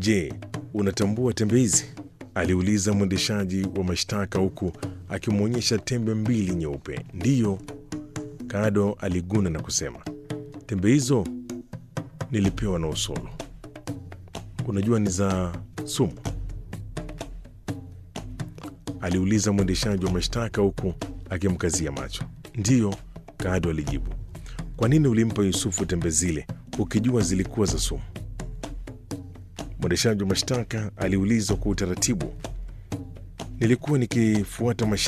Je, unatambua tembe hizi? aliuliza mwendeshaji wa mashtaka huku akimwonyesha tembe mbili nyeupe. Ndiyo, Kado aliguna na kusema, tembe hizo nilipewa na Usolo. Unajua ni za sumu? aliuliza mwendeshaji wa mashtaka huku akimkazia macho. Ndiyo, Kado alijibu. Kwa nini ulimpa Yusufu tembe zile ukijua zilikuwa za sumu? Mwendeshaji wa mashtaka aliulizwa kwa utaratibu. Nilikuwa nikifuata